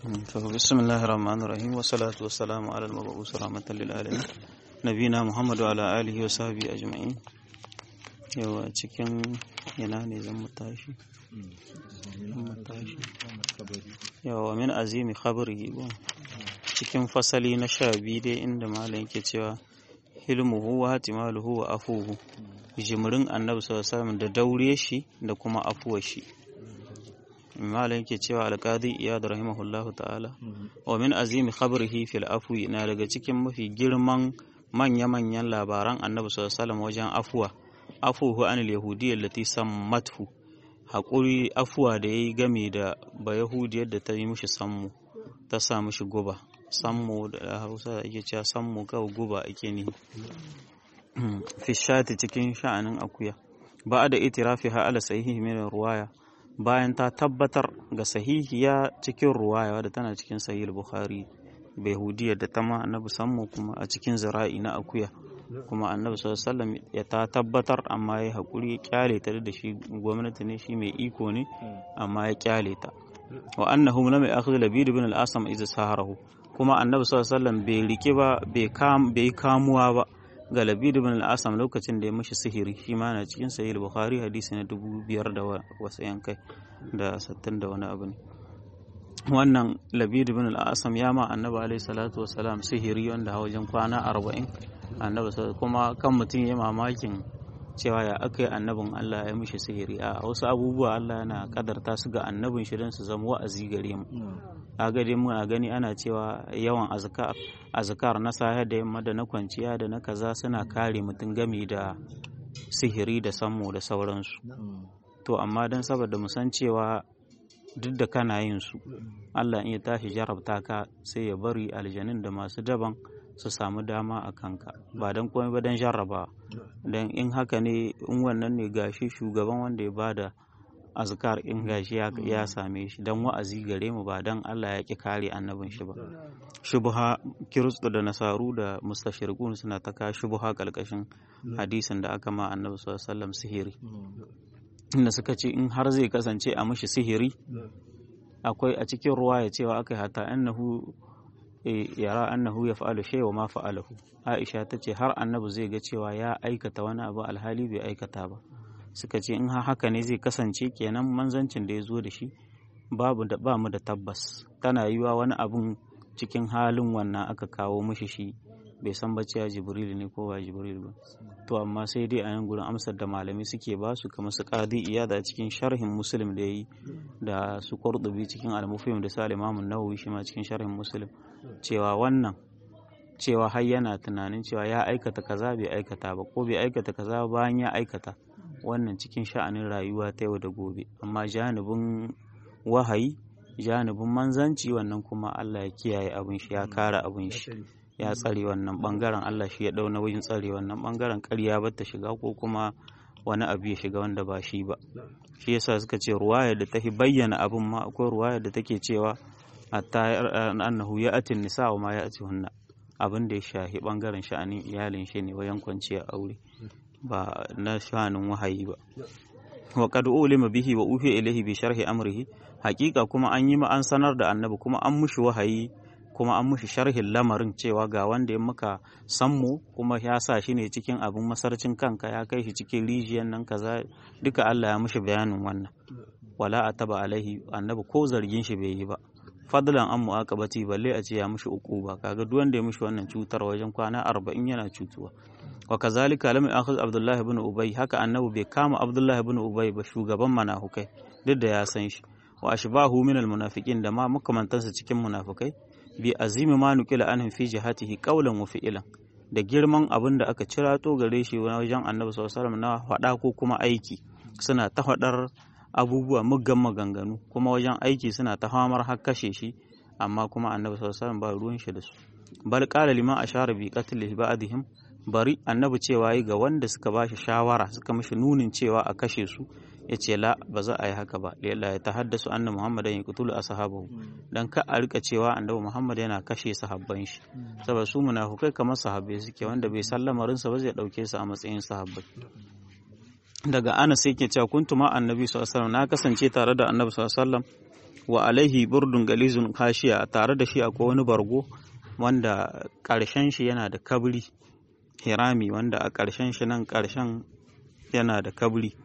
بسم الله الرحمن الرحيم والصلاة والسلام على المبعوث رحمة للعالمين نبينا محمد وعلى آله وصحبه أجمعين yawa cikin yana ne zan mutashi yawa min azimi khabari cikin fasali na sha biyu dai inda malam yake cewa hilmuhu wa hatimaluhu wa afuhu jimrin annabi sallallahu alaihi da daure shi da kuma afuwar shi malam yake cewa alqadi iyad rahimahullahu ta'ala wa min azimi khabrihi fil afwi na daga cikin mafi girman manya-manyan labaran annabi sallallahu alaihi wajen afuwa afuhu anil yahudiyyar lati sammathu haƙuri afuwa da ya yi game da ba yahudiyar da ta yi mishi sammu ta sa mishi guba sammu da hausa da ake cewa sammu kawai guba ake ne fishati cikin sha'anin akuya ba da itirafi ha ala sahihi min ruwaya bayan ta tabbatar ga sahihiya cikin ruwaya wadda tana cikin sahih bukhari bai hudiyar da ta ma annabi sammu kuma a cikin zira'i na akuya kuma annabi sallallahu alaihi ya ta tabbatar amma ya haƙuri ya kyale ta da shi gwamnati ne shi mai iko ne amma ya kyale ta wa annahu lam ya'khudh labid ibn al-asam idza saharahu kuma annabi sallallahu alaihi bai rike ba bai kam bai kamuwa ba ga labid ibn al-asam lokacin da ya mishi sihiri shi ma na cikin sahih bukhari hadisi na dubu biyar da wasu yankai da sattin da wani abu ne wannan labid ibn al-asam ya ma annabi alaihi salatu wasalam sihiri wanda wajen kwana arba'in annabi kuma kan mutum ya mamakin cewa ya aka yi annabin Allah ya mishi sihiri a wasu abubuwa Allah yana kadarta su ga annabin shi don su zama wa'azi gare mu a gare mu a gani ana cewa yawan azkar azkar na safe da yamma da na kwanciya da na kaza suna kare mutum game da sihiri da sammo da sauransu to amma don saboda mu san cewa duk da kana yin su Allah in ya tashi jarabta ka sai ya bari aljanin da masu daban su samu dama a kanka ba don komai ba don jarraba don in haka ne in wannan ne gashi shugaban wanda ya bada azkar in gashi ya same shi don wa'azi gare mu ba don Allah ya ki kare annabin shi ba shubha kiristo da nasaru da mustashirkun suna ta ka shubha kalkashin hadisin da aka ma annabi sallallahu alaihi wasallam sihiri inda suka ce in har zai kasance a mishi sihiri akwai a cikin ruwa ya cewa aka hata annahu yara annahu ya fa'alu shay wa ma fa'alahu Aisha ta ce har annabi zai ga cewa ya aikata wani abu alhali bai aikata ba suka ce in haka ne zai kasance kenan manzancin da ya zo da shi babu da ba mu da tabbas tana yiwa wani abun cikin halin wannan aka kawo mishi shi bai san ba cewa jibril ne ko ba jibril ba to amma sai dai a yan gurin amsar da malami suke ba su kamar su qadi iyada cikin sharhin muslim da yi da su qurtubi cikin al-mufhim da salim imam nawawi shi ma cikin sharhin muslim cewa wannan cewa har yana tunanin cewa ya aikata kaza bai aikata ba ko bai aikata kaza bayan ya aikata wannan cikin sha'anin rayuwa ta yau da gobe amma janibin wahayi janibin manzanci wannan kuma Allah ya kiyaye abin shi ya kare abin shi ya tsare wannan bangaren Allah shi ya dau nauyin tsare wannan bangaren ƙarya ba ta shiga ko kuma wani abu ya shiga wanda ba shi ba shi yasa suka ce ruwaya da ta bayyana abin ma akwai ruwaya da take cewa hatta annahu ya atin nisa wa ma ya ati hunna abin da ya shahi bangaren sha'anin iyalin shi ne wayan kwanciya aure ba na sha'anin wahayi ba wa qad ulima bihi wa ufi ilayhi bi sharhi amrihi haƙiƙa kuma an yi ma an sanar da annabi kuma an mushi wahayi kuma an mushi sharhin lamarin cewa ga wanda ya maka sammu kuma ya sa shi ne cikin abin masarcin kanka ya kai shi cikin rijiyar nan kaza duka Allah ya mushi bayanin wannan wala ataba alaihi annabi ko zargin shi bai yi ba fadlan an mu'aqabati balle a ce ya mushi uquba kaga duk wanda ya mushi wannan cutar wajen kwana 40 yana cutuwa wa kazalika lam ya'khudh Abdullah ibn Ubay haka annabi bai kama Abdullah ibn Ubay ba shugaban manahukai duk da ya san shi wa ashbahu min almunafiqin da ma makamantansa cikin munafikai bi azimi ma nukila anhum fi jihatihi qawlan wa fi'lan da girman abin da aka cirato gare shi wajen annabi sallallahu alaihi wasallam na faɗa ko kuma aiki suna ta faɗar abubuwa muggan maganganu kuma wajen aiki suna ta famar har kashe shi amma kuma annabi sallallahu alaihi wasallam ba ruwan shi da su bal qala liman ashara bi qatlihi ba'dihim bari annabi cewa yi ga wanda suka ba shi shawara suka mishi nunin cewa a kashe su ya ce la ba za a yi haka ba lalla ya tahaddasu anna muhammadan yaqtulu ashabahu dan ka a rika cewa annabi muhammad yana kashe sahabban shi saboda su munafukai kamar sahabbai suke wanda bai sallamarin sa ba zai dauke su a matsayin sahabbai daga Anas yake cewa kuntu ma annabi sallallahu alaihi wasallam na kasance tare da annabi sallallahu alaihi wasallam wa alaihi burdun galizun kashiya tare da shi akwai wani bargo wanda ƙarshen shi yana da kabri hirami wanda a ƙarshen shi nan ƙarshen yana da kabri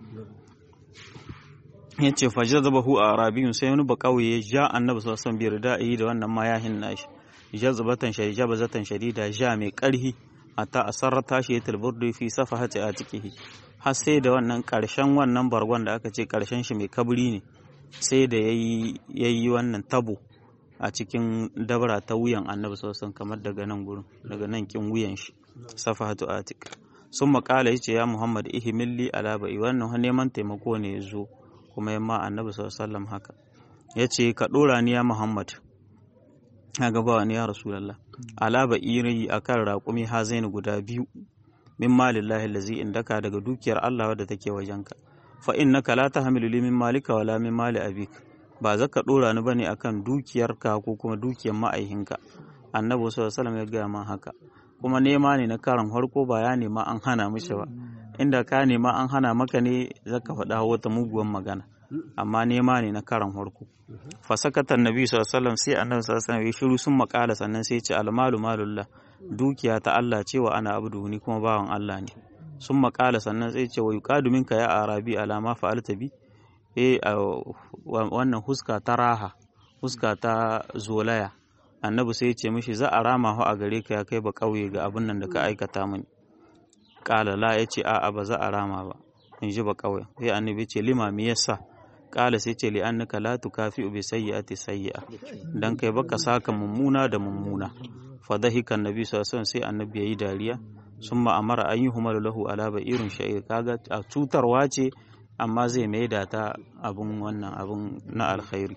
ya ce fajar zaba hu a arabiyun sai wani bakawai ya ja annabi sassan biyar da yi da wannan mayahin nashi jazbatan shadida bazatan shadida ja mai karhi hatta asarrata shi ya tilburdu fi safahati a cikihi har sai da wannan karshen wannan bargon da aka ce karshen shi mai kabri ne sai da yayi yayi wannan tabo a cikin dabara ta wuyan annabi sassan kamar daga nan gurin daga nan kin wuyan shi safahatu atik sun makala yace ya muhammad ihmilli ala bai wannan neman taimako ne ya zo kuma yamma annabi sallallahu haka ya ce ka ɗora ni ya muhammad a gaba ni ya rasulallah ala ba iri a kan raƙumi hazaini guda biyu min malillahi lazi indaka daga dukiyar allah wadda take wajenka fa innaka la tahmilu li min malika wala min mali abik ba za ka ɗora ni bane akan dukiyarka ko kuma dukiyar ma'aihinka annabi sallallahu ya gaya man haka kuma nema ne na karan farko ba ya nema an hana mishi ba inda ka nema an hana maka ne zaka faɗa wata muguwan magana amma nema ne na karan farko fasakatan nabi sallallahu sai annabi sallallahu alaihi shiru sun makala sannan sai ce almalu malullah dukiya ta Allah cewa ana abdu ni kuma bawan Allah ne sun makala sannan sai ce wa yuqadu minka ya arabi alama fa'alta bi eh wannan huska ta raha huska ta zolaya annabi sai ya ce mishi za a rama a gare ka ya kai ba kauye ga abin nan da ka aikata mini kala la ya ce a'a ba za a rama ba in ji ba kawai sai annabi ce lima me yasa kala sai ce li annaka la tukafi bi sayyi'ati sayyi'a dan kai baka saka mummuna da mummuna fa dahika annabi sallallahu alaihi sai annabi yayi dariya summa amara an yi humalu lahu ala irin sha'ir kaga a cutarwa ce amma zai maida ta abun wannan abun na alkhairi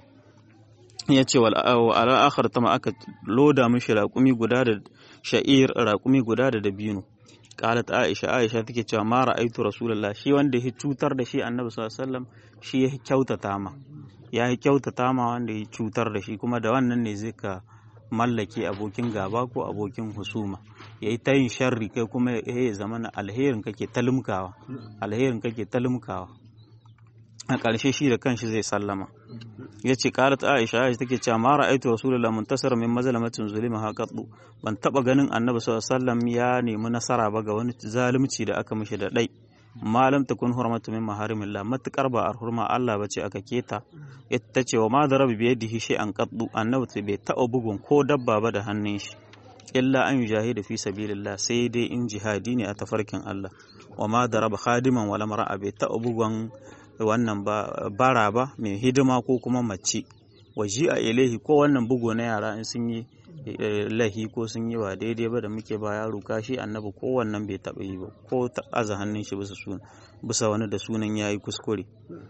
ya ce wal akhar tama aka loda mishi raƙumi guda da sha'ir raƙumi guda da dabino qalat aisha aisha take cewa ma ra'aitu rasulullah shi wanda ya cutar da shi annabi sallallahu alaihi wasallam shi ya kyautata ma ya yi kyautata ma wanda ya cutar da shi kuma da wannan ne zai ka mallake abokin gaba ko abokin husuma ya yi ta yin sharri kai kuma ya zama na alherin kake talumkawa alherin kake talumkawa a ƙarshe shi da kanshi zai sallama ya ce ƙarat aisha aisha take cewa ma ra'aitu rasulullah muntasara min mazlamatin zulima haqatu ban taba ganin annabi sallallahu alaihi wasallam ya nemi nasara ba ga wani zalunci da aka mishi da dai malam takun hurmatu min maharimillah matukar ba a hurma Allah bace aka keta ita ce wa ma darabi bi yadihi shay'an qaddu annabi bai taɓa bugun ko dabba ba da hannun shi illa an yujahida fi sabilillah sai dai in jihadi ne a tafarkin Allah wa ma daraba khadiman wala mar'a bai taɓa bugun wannan bara ba mai hidima ko kuma mace waji a ilahi ko wannan bugu na yara in sun yi lahi ko sun yi ba daidai ba da muke ba yaro kashi annabi ko wannan bai taɓa yi ba ko aza hannun shi bisa sunan bisa wani da sunan yayi kuskure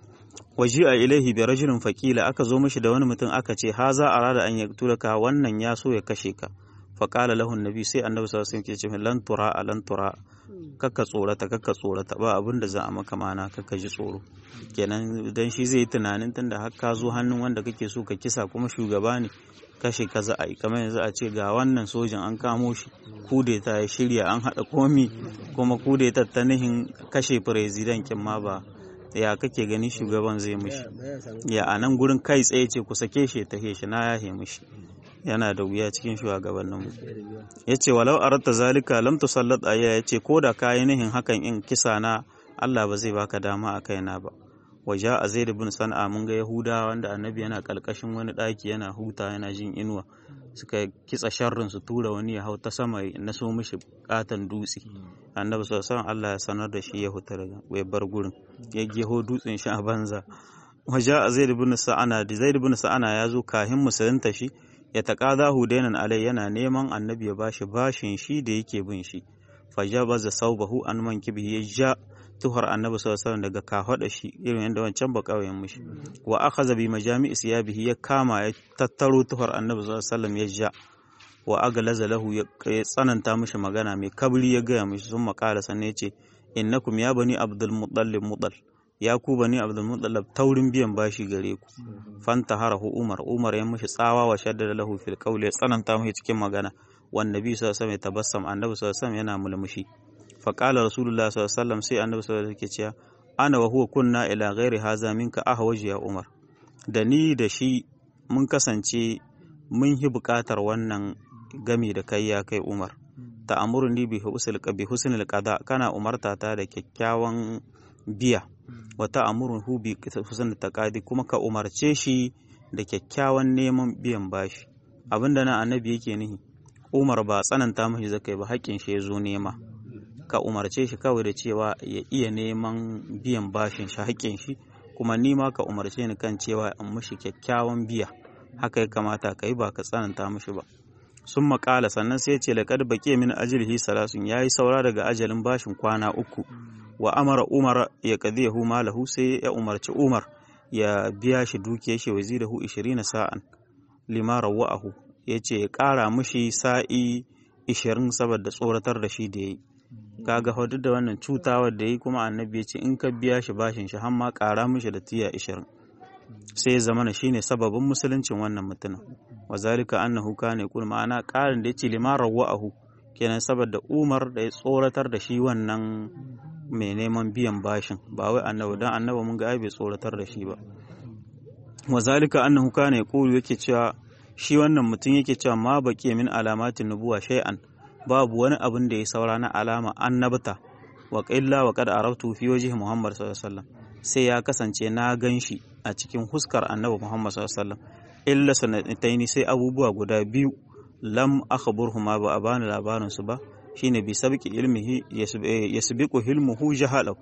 waji a ilahi bi rajulin faqila aka zo mishi da wani mutum aka ce haza arada an yaktulaka wannan ya so ya kashe ka faqala lahu annabi sai annabi sallallahu alaihi wasallam ke ce lan tura lan tura kakka tsorata kakka tsorata ba abin da za a maka mana kakka ji tsoro kenan dan shi zai yi tunanin tunda har ka zo hannun wanda kake so ka kisa kuma shugaba ne kashe ka za a yi kamar yanzu a ce ga wannan sojan an kamo shi kudeta ya shirya an haɗa komi kuma kudeta ta nihin kashe firezidan kin ma ba ya kake gani shugaban zai mishi ya a nan gurin kai tsaye ce ku sake shi ta shi na yahe mishi yana da wuya cikin shugabanninmu ya ce walau aratta zalika lam tusallat ayya ya ce ko da kayi nihin hakan in kisa na Allah ba zai baka dama a kaina ba waje a zai bin sana'a mun ga yahuda wanda annabi yana kalkashin wani ɗaki yana huta yana jin inuwa suka kitsa sharrin su tura wani ya hau ta sama na so mishi katon dutse annabi sallallahu Allah ya sanar da shi ya huta daga ya bar gurin ya geho dutsen shi a banza waje a zai bin sa'ana da zai bin sa'ana ya zo kahin musulunta shi ya taƙaza hudainan alai yana neman annabi ya bashi bashin shi da yake bin shi fajabaza saubahu an man kibi ya ja tuhar annabi sallallahu alaihi daga kafada shi irin yadda wancan ba kauyen mishi wa akhadha bi majami'i siyabihi ya kama ya tattaro tuhar annabi sallallahu alaihi ya ja wa aglaza lahu ya tsananta mishi magana mai kabri ya gaya mishi sun makala sannan ya ce innakum ya bani abdul muttalib mutal ya ku bani abdul muttalib taurin biyan bashi gare ku fanta harahu umar umar ya mishi tsawa wa shaddada lahu fil qawli ya tsananta mishi cikin magana wan nabi sallallahu alaihi wasallam ya tabassam annabi sallallahu alaihi wasallam yana mulmushi faƙala rasulullah sallallahu sai annabi sallallahu alaihi cewa ana wa huwa kunna ila ghairi haza minka ahwaji ya umar da ni da shi mun kasance mun yi buƙatar wannan gami da kai ya kai Umar ta amurni bi husnul qada kana umarta ta da kyakkyawan biya wa ta amurhu bi husnul taqadi kuma ka umarce shi da kyakkyawan neman biyan bashi abinda nan annabi yake nihi Umar ba tsananta mashi zakai ba haƙƙin shi ya zo nema ka umarce shi kawai da cewa ya iya neman biyan bashin shi haƙƙin shi kuma ni ma ka umarce ni kan cewa in mishi kyakkyawan biya haka ya kamata ka yi ba ka tsananta mishi ba sun maƙala sannan sai ce laƙad baƙe min ajilihi salasun ya yi saura daga ajalin bashin kwana uku wa amara umar ya ƙadi yahu malahu sai ya umarci umar ya biya shi dukiyar shi wazirahu ishirin sa'an lima rawa'ahu ya ce ya ƙara mishi sa'i ishirin saboda tsoratar da shi da ya yi kaga hudu da wannan cutawar da yi kuma annabi ya ce in ka biya shi bashin shi har ma ƙara mishi da tiya ishirin sai ya zama shine sababin musuluncin wannan mutumin wa zalika annahu kana yaqul ma'ana ƙarin da yace lima rawa'ahu kenan saboda Umar da ya tsoratar da shi wannan mai neman biyan bashin ba wai annabi dan annabi mun ga ai bai tsoratar da shi ba wa zalika annahu kana yaqulu yake cewa shi wannan mutum yake cewa ma baki min alamatin nubuwa shay'an babu wani abin da ya saura na alama annabta wa qilla wa qad araftu fi wajhi Muhammad sallallahu alaihi wasallam sai ya kasance na gan shi a cikin huskar annabi Muhammad sallallahu alaihi wasallam illa sanataini sai abubuwa guda biyu lam akhburhuma ba a bani labarin su ba shine bi sabqi ilmihi yasbiqu hilmuhu jahalahu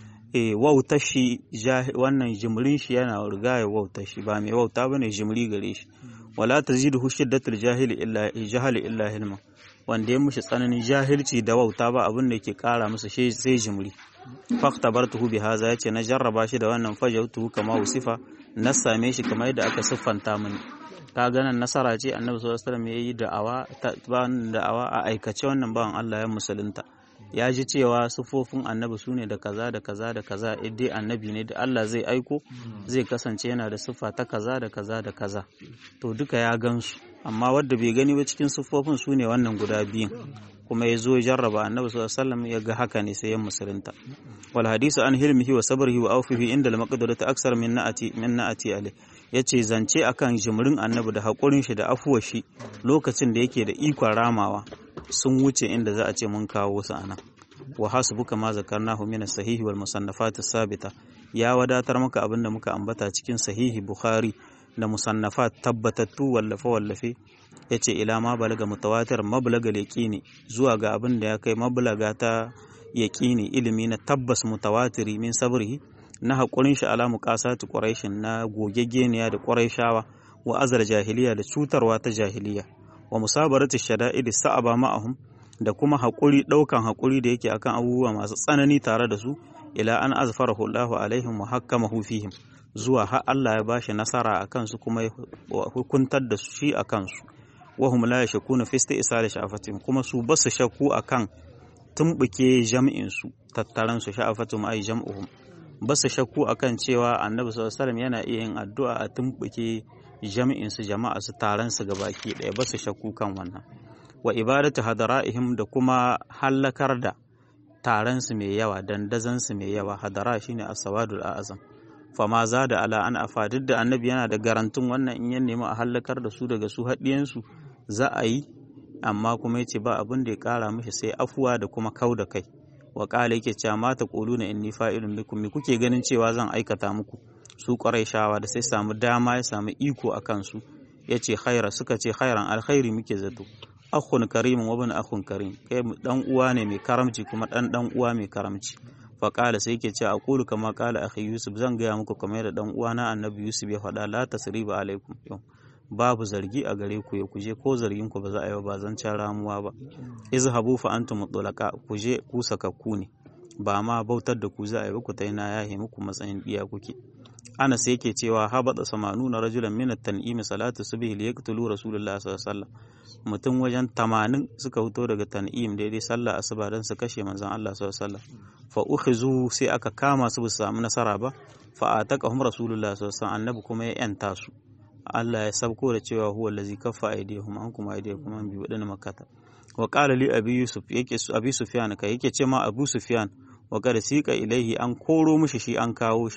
eh wautar shi wannan jimrin shi yana rigaya wautar shi ba mai wauta bane jimri gare shi wala taziduhu shiddatul jahili illa jahali illa hilma wanda ya mushi tsananin jahilci da wauta ba abin da yake kara masa sai jimri faktabartuhu bi haza yace na jarraba shi da wannan fajautuhu kama usifa na same shi kamar yadda aka siffanta mini ka ganin nasara ce annabi sallallahu alaihi wasallam yayi da'awa ta da'awa a aikace wannan bawan Allah ya musulunta ya ji cewa sufofin annabi su ne da kaza da kaza da kaza dai annabi ne da Allah zai aiko zai kasance yana da siffa ta kaza da kaza da kaza to duka ya gansu amma wadda bai gani ba cikin siffofin su ne wannan guda biyun kuma ya zo jarraba annabi sallallahu alaihi wasallam ya ga haka ne sai ya musulunta wal hadisu an hilmihi wa sabrihi wa awfihi inda al maqdurati aksar min na'ati min na'ati alai yace zance akan jimrin annabi da hakurin shi da afuwar shi lokacin da yake da ikon ramawa sun wuce inda za a ce mun kawo su anan wa hasbuka ma zakarnahu min as-sahihi wal musannafat as-sabita ya wadatar maka abinda muka ambata cikin sahihi bukhari da musannafat tabbatattu wallafe wallafe yace ila ma balaga mutawatir mablaga yaqini zuwa ga abin da ya kai mablaga ta yaqini ilimi na tabbas mutawatiri min sabrihi na hakurin shi ala muqasati quraishin na gogegeniya da quraishawa wa azar jahiliya da cutarwa ta jahiliya wa musabarati shada'id sa'aba ma'ahum da kuma haƙuri ɗaukan haƙuri da yake akan abubuwa masu tsanani tare da su ila an azfarahu Allahu alaihim wa hakkamahu fihim zuwa har Allah ya bashi nasara a kansu kuma ya hukuntar da shi a kansu wa hum la yashkuna fi isti'sal sha'afatin kuma su basu shakku akan tumbuke jam'in su tattaran su sha'afatum ay jam'uhum basu shakku akan cewa Annabi sallallahu alaihi wasallam yana iya yin addu'a a tumbuke jami'in su jama'a su taron su gabaki ɗaya basu shakku kan wannan wa ibadatu hadara'ihim da kuma hallakar da taron su mai yawa dandazan su mai yawa hadara shine as-sawadul a'zam fa ma da ala an afa duk da annabi yana da garantun wannan in ya nemi a hallakar da su daga su haɗiyan su za a yi amma kuma yace ba abin da ya kara mishi sai afuwa da kuma kau da kai wa qala yake cewa ma taquluna inni fa'ilun bikum me kuke ganin cewa zan aikata muku su shawa da sai samu dama ya samu iko akan su yace khaira suka ce khairan alkhairi muke zato akhun karimin wa bin akhun karim kai dan uwa ne mai karamci kuma dan dan uwa mai karamci fa qala sai yake cewa aqulu kama qala akhi yusuf zan gaya muku kamar da dan uwa na annabi yusuf ya faɗa la tasriba alaikum yau babu zargi a gare ku ya kuje ko zargin ku ba za a yi ba zan can ramuwa ba izhabu fa antum mutlaqa kuje ku sakakku ne ba ma bautar da ku za a yi ku ta na yahe muku matsayin diya kuke ana sai yake cewa habata samanuna rajulan min at-tan'im salatu subhi li yaqtulu rasulullahi sallallahu alaihi wasallam mutum wajen tamanin suka fito daga tan'im daidai sallah asuba don su kashe manzon Allah sallallahu alaihi wasallam fa ukhizu sai aka kama su su samu nasara ba fa ataqahum rasulullahi sallallahu alaihi wasallam annabi kuma ya yanta su Allah ya sabko da cewa huwa allazi kaffa aydihum ankum aydiyakum an bi wadana makkata wa qala li abi yusuf yake su abi sufyan kai yake ce ma abu sufyan wa qad siqa ilaihi an koro mishi shi an kawo shi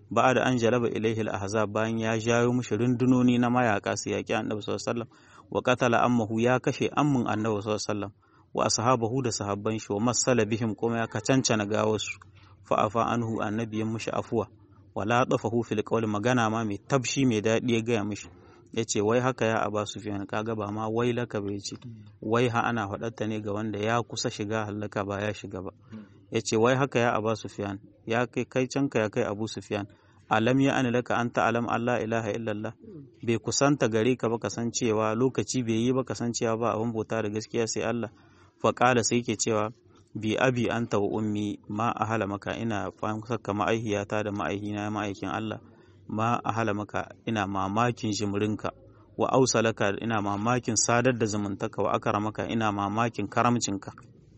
ba da an jalaba ilaihi al-ahzab bayan ya jayo mushi rundunoni na mayaka su yaki annabi sallallahu alaihi wasallam wa qatala ammahu ya kashe ammin annabi sallallahu alaihi wasallam wa ashabahu da sahabban shi wa masala bihim kuma ya kacancana gawarsu fa afa anhu annabi ya mushi afuwa wala dafahu fil qawl magana ma mai tabshi mai dadi ya gaya mishi yace wai haka ya aba sufyan kaga ba ma wai laka bai ce wai ha ana faɗarta ne ga wanda ya kusa shiga halaka ba ya shiga ba yace wai haka ya aba sufyan ya kai kai canka ya kai abu sufyan alam ya ani laka anta alam Allah ilaha illallah bai kusanta gare ka ba kasancewa lokaci bai yi ba kasancewa ba abin bauta da gaskiya sai Allah fa sai ke cewa bi abi anta wa ummi ma ahala maka ina saka ma'aihiyata da ma'aihina ma'aikin Allah ma ahala maka ina mamakin jimrinka wa ausalaka ina mamakin sadar da zumuntaka wa akara maka ina mamakin karamcinka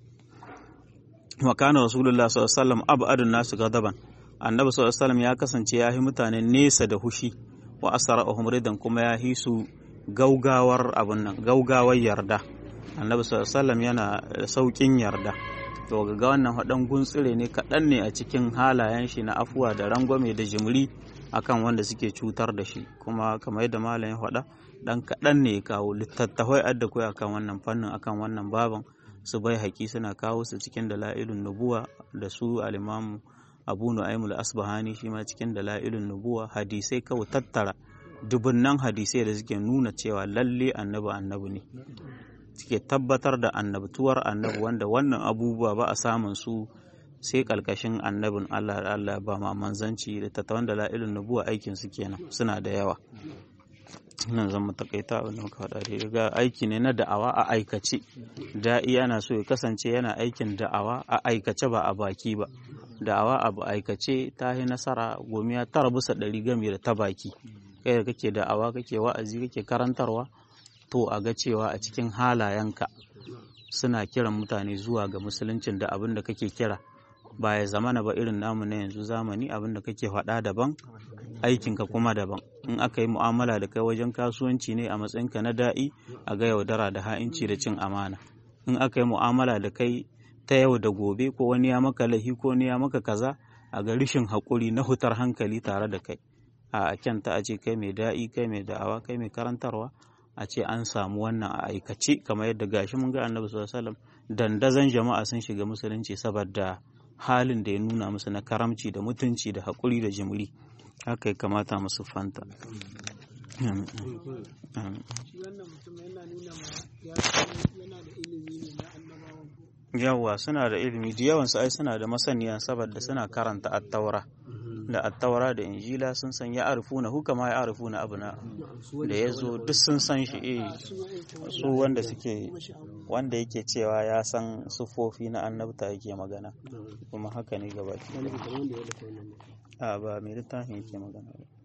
wa kana rasulullah sallallahu alaihi wasallam abadun nasu gadaban annabi sallallahu alaihi wasallam ya kasance ya yi mutane nesa da hushi wa asra'uhum ridan kuma ya hisu gaugawar abun nan gaugawar yarda annabi sallallahu alaihi wasallam yana saukin yarda to ga wannan haɗan guntsire ne kaɗan ne a cikin halayen shi na afuwa da rangwame da jimri akan wanda suke cutar da shi kuma kamar yadda malam ya faɗa ɗan kaɗan ne ya kawo littattafai adda kai akan wannan fannin akan wannan baban su bai haƙi suna kawo su cikin dala'ilun nubuwa da su alimamu abu nu'aymul asbahani shi ma cikin dala'ilun nubuwa hadisai kawai tattara dubunnan hadisai da suke nuna cewa lalle annabi annabi ne suke tabbatar da annabtuwar annabi wanda wannan abubuwa ba a samun su sai kalkashin annabin Allah da Allah ba ma manzanci da tattawan da la'ilin nubuwa aikin su kenan suna da yawa nan zan mu takaita abin da muka faɗa da ga aiki ne na da'awa a aikace da'i yana so ya kasance yana aikin da'awa a aikace ba a baki ba da'awa a aikace ta yi nasara gomiya tara bisa ɗari game da ta baki kai da kake da'awa kake wa'azi kake karantarwa to a ga cewa a cikin halayenka suna kiran mutane zuwa ga musuluncin da abin da kake kira ba ya zamana ba irin namu na yanzu zamani abin da kake faɗa daban aikinka kuma daban in aka yi mu'amala da kai wajen kasuwanci ne a matsayinka na da'i a ga yaudara da ha'inci da cin amana in aka yi mu'amala da kai ta yau da gobe ko wani ya maka lahi ko wani ya maka kaza a ga rishin haƙuri na hutar hankali tare da kai a kyanta a ce kai mai da'i kai mai da'awa kai mai karantarwa a ce an samu wannan a aikace kamar yadda gashi mun ga annabi sallallahu alaihi wasallam dandazon jama'a sun shiga musulunci saboda halin da ya nuna musu na karamci da mutunci da haƙuri da jimri haka ya kamata musu fanta yawwa suna da ilimi da yawansu ai suna da masaniya saboda suna karanta attaura da attaura da injila sun san ya arifu na huka ma ya arifu na abu na da ya zo duk sun san shi eh su wanda suke wanda yake cewa ya san sufofi na annabta yake magana kuma haka ne gaba a ba mai littafin yake magana